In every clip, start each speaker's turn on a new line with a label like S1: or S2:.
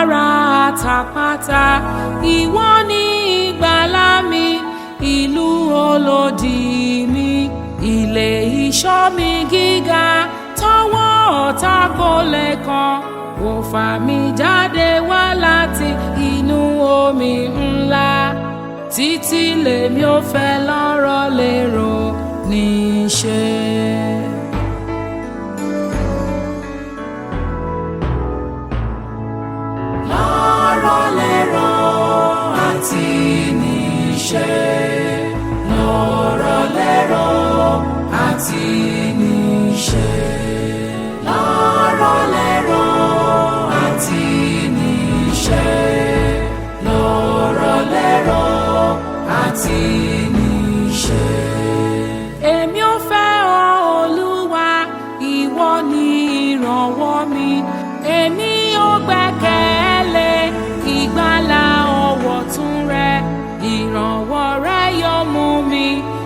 S1: agbára àtàpátá ìwọ ni ìgbàlà mi ìlú olódì mi ilé ìṣọ́ mi gíga tọwọ́ ọ̀tá kò lè kàn ó fà mí jáde wá láti inú omi ńlá títí lèmi ò fẹ́ lọ́rọ̀ lérò níṣẹ́. lọ́rọ̀ lérò àti níṣẹ́ lọ́rọ̀ lérò àti níṣẹ́ lọ́rọ̀ lérò àti níṣẹ́ lọ́rọ̀ lérò àti níṣẹ́. èmi ò fẹ́ ọ olúwa ìwọ ni ìrànwọ́ mi èmi ò gbẹ́kẹ̀lé ìgbàlà ọwọ́ tún rẹ ìrànwọ́ rẹ yóò mú mi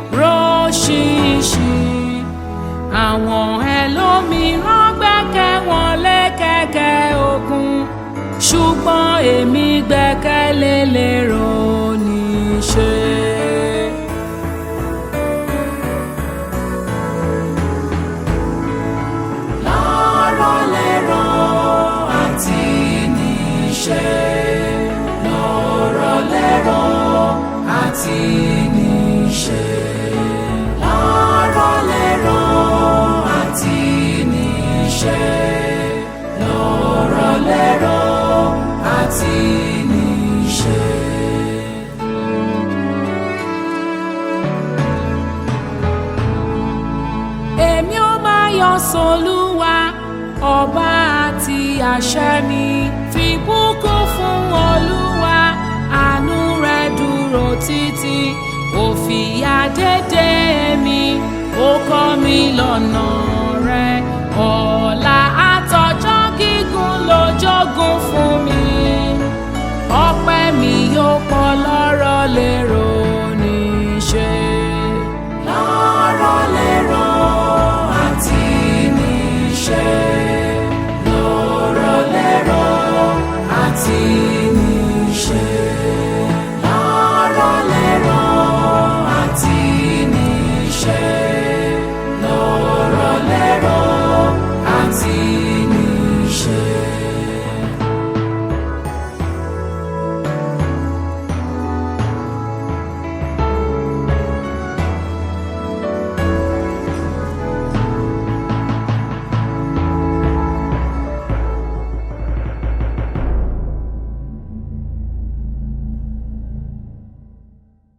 S1: róṣìṣì àwọn ẹlòmíràn gbẹ́kẹ̀ wọn lé kẹ̀kẹ́ ogun ṣùgbọ́n èmi gbẹ́kẹ̀lé lérò níṣẹ́. lọ́rọ̀ lérò àti níṣẹ́ lọ́rọ̀ lérò àti níṣẹ́ lọ́rọ̀ lérò àti níṣẹ́ lọ́rọ̀ lérò àti níṣẹ́. èmi ó máa yọ sọlúwa ọba àti àṣẹ mi fi bùkún fún olúwa àánú rẹ̀ dúró títí ó fìyà dédé mi ó kọ́ mi lọ́nà rẹ̀ ọ̀la àtọjọ́ gígùn ló jogún fún mi ọpẹ́ mi yóò pọ̀ lọ́rọ̀ lérò